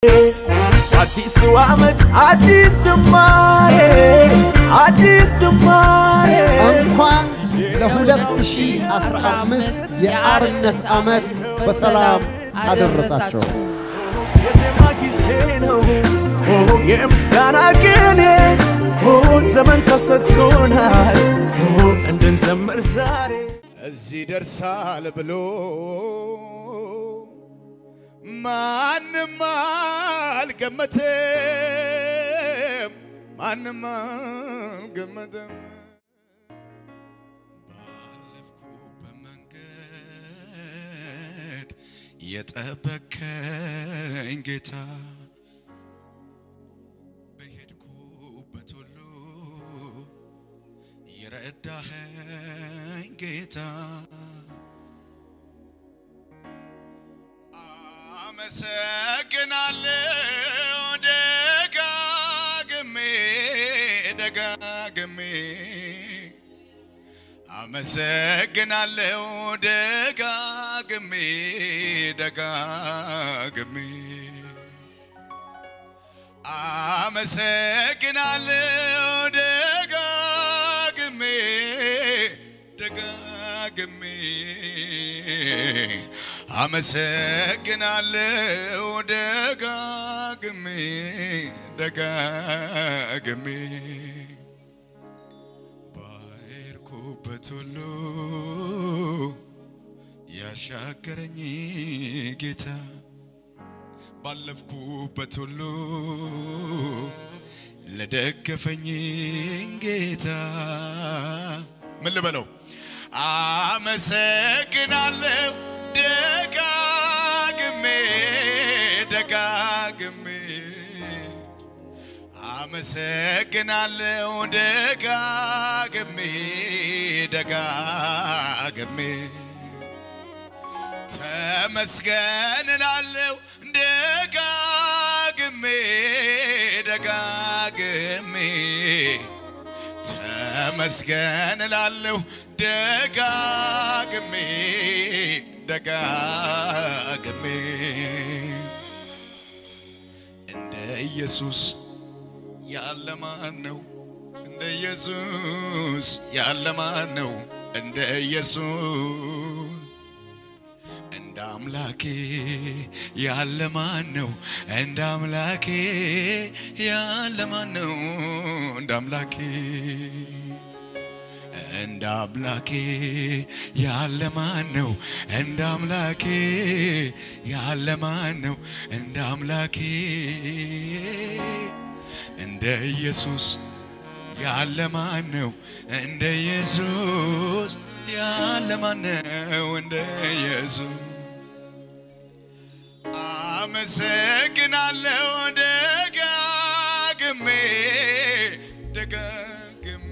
አዲሱ ዓመት አዲስ ጅማሬ አዲስ ጅማሬ እንኳን ለ2015 የአርነት ዓመት በሰላም አደረሳቸው። የዜማ ጊዜ ነው የምስጋና ቅኔ ዘመን ተሰጥቶናል እንድንዘምር ዛሬ እዚህ ደርሳል ብሎ ማንም አልገመተም፣ ማንም አልገመተም። ባለፍኩበት መንገድ የጠበከኝ ጌታ በሄድኩበት ሁሉ የረዳኸኝ ጌታ አመሰግናለሁ ደጋግሜ ደጋግሜ አመሰግናለሁ ደጋግሜ ደጋግሜ አመሰግናለሁ ደጋግሜ ደጋግሜ አመሰግናለሁ ደጋግሜ ደጋግሜ ባሄድኩበት ሁሉ ያሻገረኝ ጌታ ባለፍኩበት ሁሉ ለደገፈኝ ጌታ ምን ልበለው? አመሰግናለሁ ደጋግሜ ደጋግሜ አመሰግናለሁ ደጋግሜ ደጋግሜ ተመስገን እላለሁ ደጋግሜ ደጋግሜ ተመስገን እላለሁ ደጋግሜ ደጋግሜ እንደ ኢየሱስ ያለ ማን ነው? እንደ ኢየሱስ ያለ ማን ነው? እንደ ኢየሱስ እንደ አምላኬ ያለ ማን ነው? እንደ አምላኬ ያለ ማን ነው? እንደ አምላኬ እንደ አምላኬ ያለ ማን ነው? እንደ አምላኬ ያለ ማን ነው? እንደ አምላኬ እንደ ኢየሱስ ያለ ማን ነው? እንደ ኢየሱስ ያለ ማን ነው? እንደ ኢየሱስ አመሰግናለሁ ደጋግሜ ደጋግሜ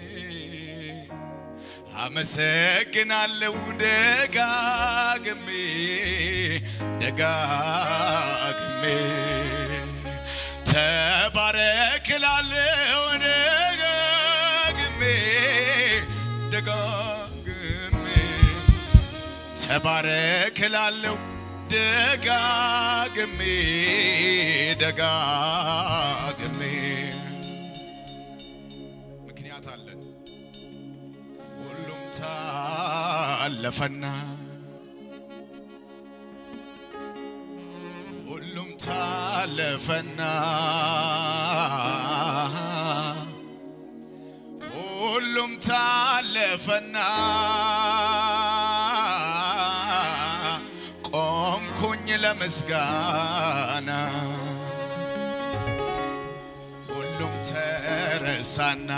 አመሰግናለሁ ደጋግሜ ደጋግሜ ተባረክላለሁ ደጋግሜ ደጋግሜ ተባረክላለሁ ደጋግሜ ደጋግሜ ምክንያት አለን። ሁሉም ታለፈና ሁሉም ታለፈና ሁሉም ታለፈና ቆምኩኝ ለምስጋና ሁሉም ተረሳና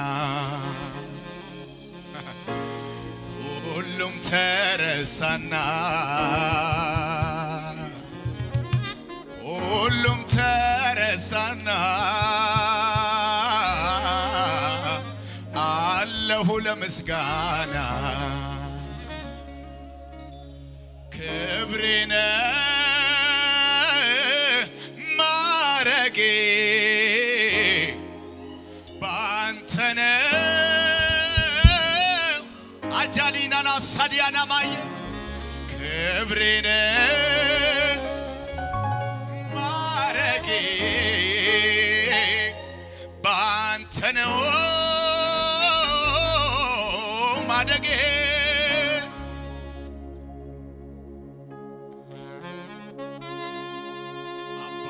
ሁሉም ተረሳና ሁሉም ተረሳና አለሁ ለምስጋና ክብሬነ ማረጌ ባንተነ አጃሊናና ሳዲያና ማየ ክብሬነ ማረጌ ባንተ ነው ማደጌ አባ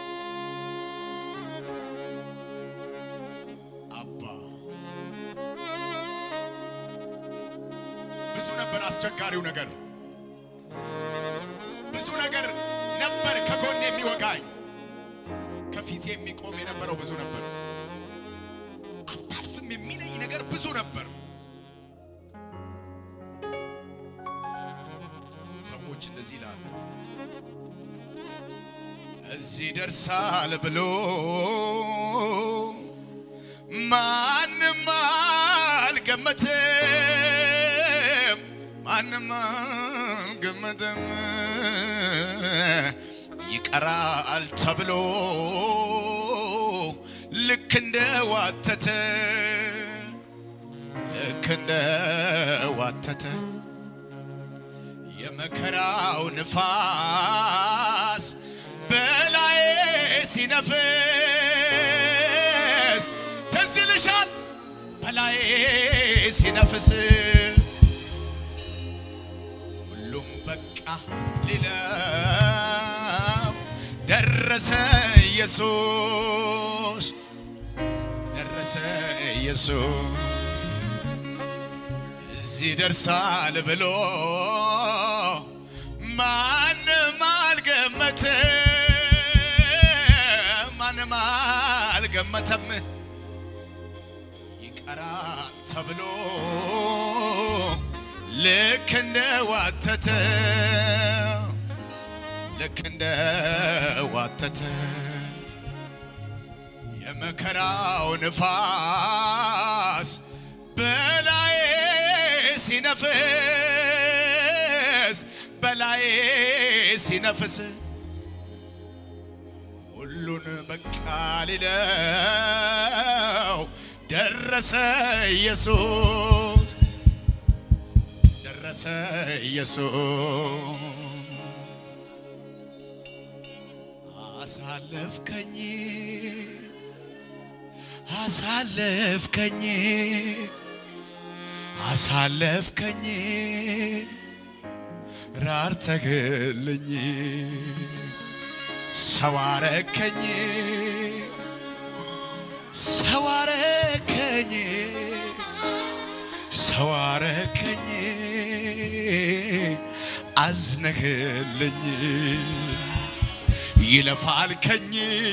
አባ ብዙ ነበር አስቸጋሪው ነገር ብዙ ነገር ነበር ከጎን የሚወጋኝ ከፊቴ የሚቆም የነበረው ብዙ ነበር አታልፍም የሚለኝ ነገር ብዙ ነበር ሰዎች እንደዚህ ይላሉ እዚህ ደርሳል ብሎ ማንም አልገመትም ማንም አልገመትም ይቀራል ተብሎ ልክ እንደ ዋተተ ልክ እንደ ዋተተ የመከራው ንፋስ በላዬ ሲነፍስ ትዝ ይልሻል በላዬ ሲነፍስ ሁሉም በቃ ሊለው ደረሰ ኢየሱስ ደረሰ ኢየሱስ እዚህ ደርሳል ብሎ ማንም አልገመተም ማንም አልገመተም ይቀራል ተብሎ ልክ እንደ ዋተተ ልክ እንደ ዋተተ የመከራው ንፋስ በላዬ ሲነፍስ በላዬ ሲነፍስ ሁሉን በቃ ሊለው ደረሰ ኢየሱስ ደረሰ ኢየሱስ አሳለፍከኝ አሳለፍከኝ አሳለፍከኝ ራርተህልኝ ሰዋረከኝ ሰዋረከኝ ሰዋረከኝ አዝነህልኝ ይለፋልከኝ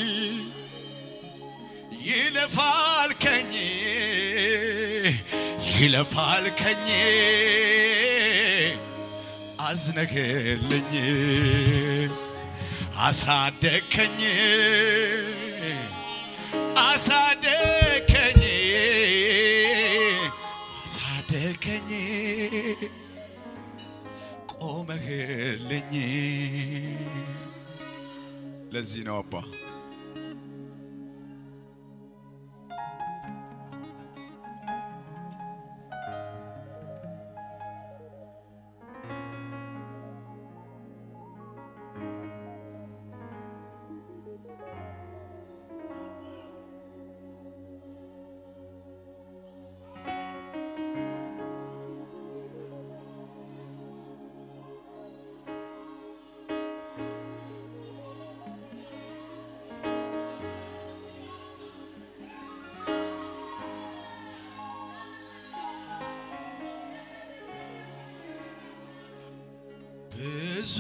ይለፋልከኝ ይለፋልከኝ አዝነህልኝ አሳደግከኝ አሳደግከኝ አሳደግከኝ ቆመህልኝ ለዚህ ነው አባ ብዙ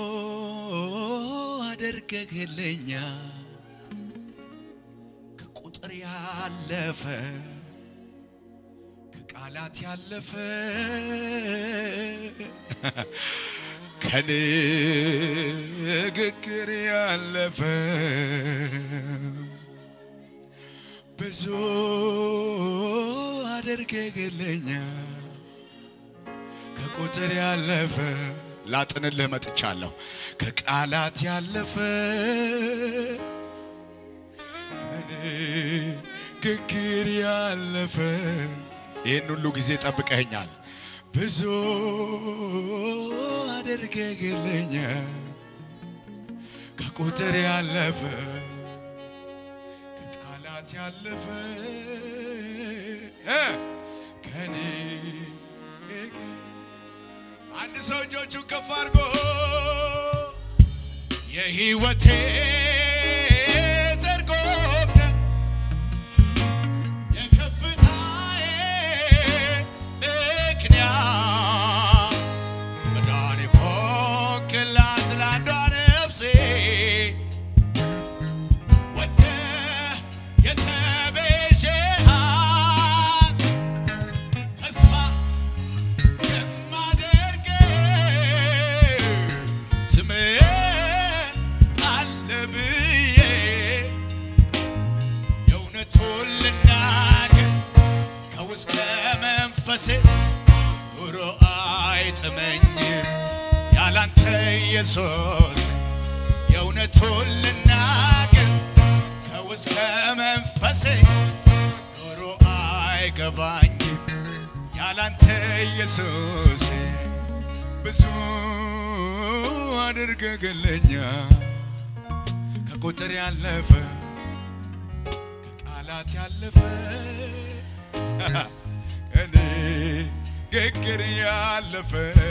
አድርገህልኛል ከቁጥር ያለፈ ከቃላት ያለፈ ከንግግር ያለፈ ብዙ አድርገህልኛል ከቁጥር ያለፈ ላጥንልህ መጥቻለሁ። ከቃላት ያለፈ ከንግግር ያለፈ ይህን ሁሉ ጊዜ ጠብቀኸኛል። ብዙ አድርገህልኛል ከቁጥር ያለፈ ከቃላት ያለፈ እ ከኔ አንድ ሰው እጆቹን ከፍ አድርጎ የህይወቴ ትርጉም ነህ የከፍታዬ ምክንያት መዳኔ ሆንክላት ለአንዷ ነፍሴ ወደህ የተቤዠሃት ተስፋ የማደርግ ትመጣለህ ብዬ የእውነቱን ልናገር ከውስጥ ከመንፈሴ ኑሮ አይጥመኝም ያላንተ ኢየሱስ የእውነቱን ልናገር ከውስጥ ከመንፈሴ ኑሮ አይገባኝም ያላንተ ኢየሱስ ብዙ አድርገህልኛል ከቁጥር ያለፈ ከቃላት ያለፈ እኔ ግግር ያለፈ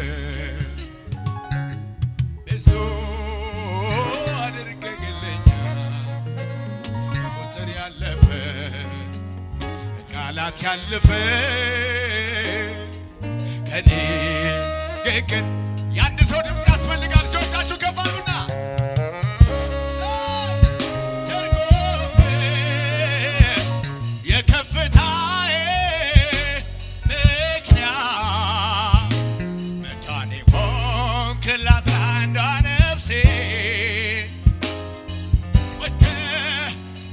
ብዙ አድርገህልኛል ከቁጥር ያለፈ ቃላት ያለፈ ከኔ ግግር የአንድ ሰው ድምፅ ያስፈልጋል። እጆቻችሁ ከፍ አድርጉና ትርጉም የከፍታዬ ምክንያት መዳኔ ሆንክላት ለአንዷ ነፍሴ ወደህ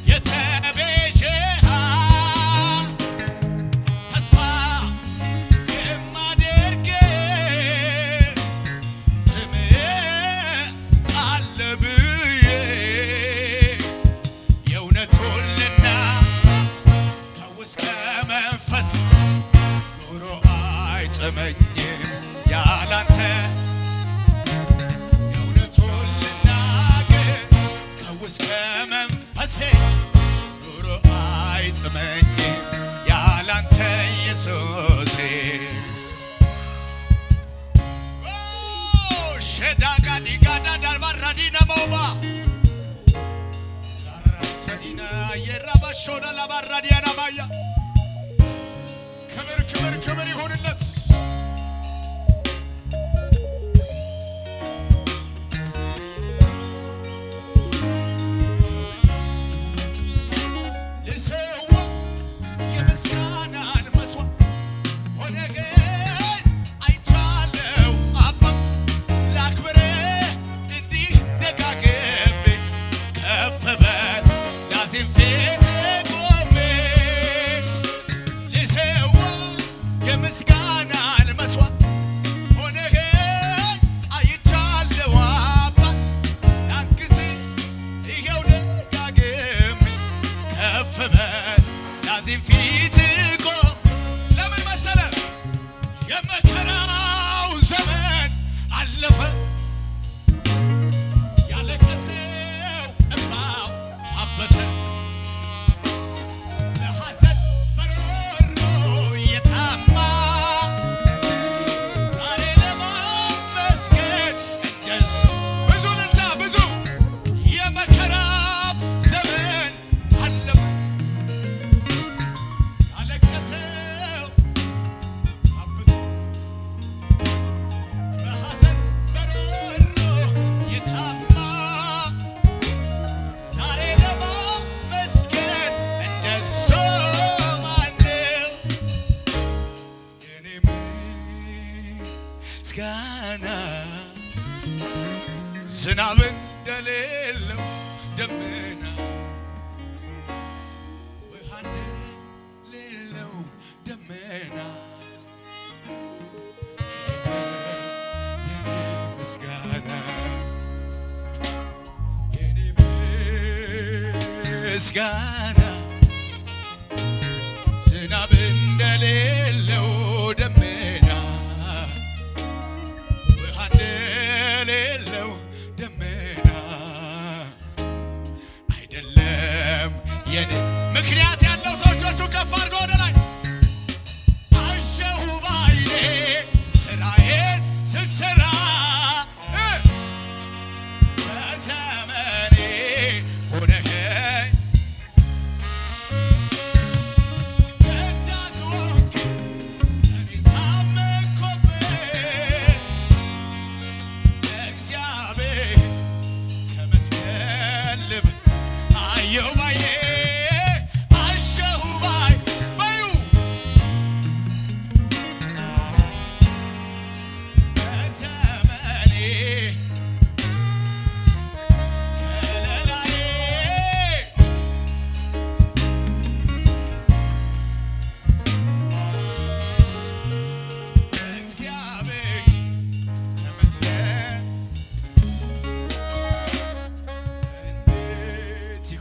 የተቤዠሃት ተስፋ የማደርግ ትምጣለህ ብዬ የእውነቱን ልናገር ከውስጥ ከመንፈስ ኑሮ አይጥመኝም ያላንተ የእውነቱን ልናገር ከውስጥ ከመንፈሴ ኑሮ አይጥመኝም ያላንተ ኢየሱሴ ሸዳጋዲጋዳ ዳርባራዲና መውባ ላራሰዲና የራባሾና ላባራዲያና ማያ ክብር ክብር ክብር ይሁንለት። ልሰዋ የምስጋናን መስዋዕት ሆነኸኝ አይቻለሁ አባ ላክብርህ እንዲህ ደጋግሜ ከፍ በል ላዜም ፊት ቆሜ ልሰዋ የምስጋናን መስዋዕት ሆነኸኝ አይቻለሁ አባ ላግዝህ ይኸው ደጋግሜ ከፍ በል ላዜም ፊት ቆም ለምን መሰለህ የመከራው ዘመን አለፈ ያለቀሰው እምባው አበሰ ለሐዘን መሮሮ የታማ ዛሬ ለማመስገን እንደሱ ብዙ ልልታ ብዙ የመከራው ዘመን አለፈ ያለቀሰው አበሰ በሐዘን በሮሮ የታማ ዛሬ ለማመስገን እንደሱ ማነው? የኔ ምስጋና ዝናብ እንደሌለው ደመና ውሃ እንደሌለው ደመና የኔ ምስጋና የኔ ምስጋና ዝናብ እንደሌለው ደመና ውሃ እንደሌለው ደመና አይደለም የኔ ምክንያት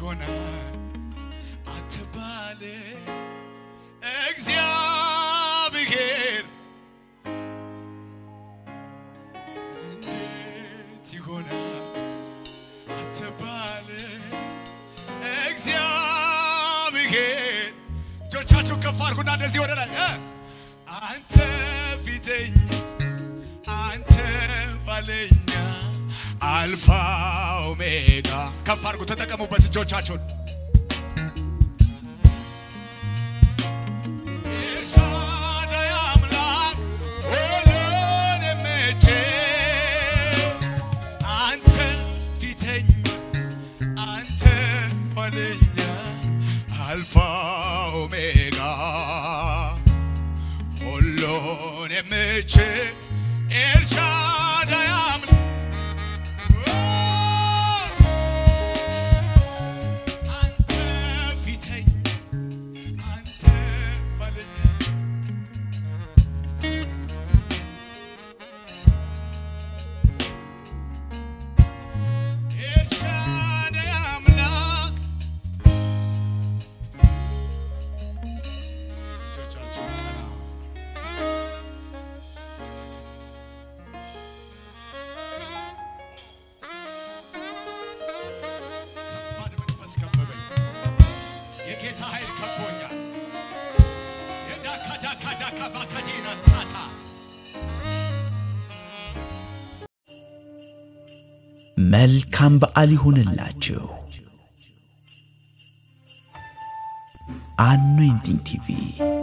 ይሆናል አትባል እግዚአብሔር እንዴት ይሆናል አትባል እግዚአብሔር እጆቻችሁ ከፍ አድርጉና እንደዚህ ወደ ላይ እ አንተ ፊተኛ አንተ ኋለኛ አልፋ ኦሜጋ ከፍ አድርጉ ተጠቀሙበት እጆቻችሁን ኤልሻዳይ አምላክ ሁሉን የምችል አንተ ፊተኛ አንተ ኋለኛ አልፋ ኦሜጋ ሁሉን የምችል ኤልሻዳይ አምላክ አንተ ፊተኛ አንተ ኋለኛ ኤልሻዳይ አምላክ እጆቻችሁን ቀና ከባድ መንፈስ ከበበኝ። የጌታ ኃይል ከቦኛል። የዳካዳካዳካ ባካዴና ታታ መልካም በዓል ይሁንላችሁ። አኖይንቲንግ ቲቪ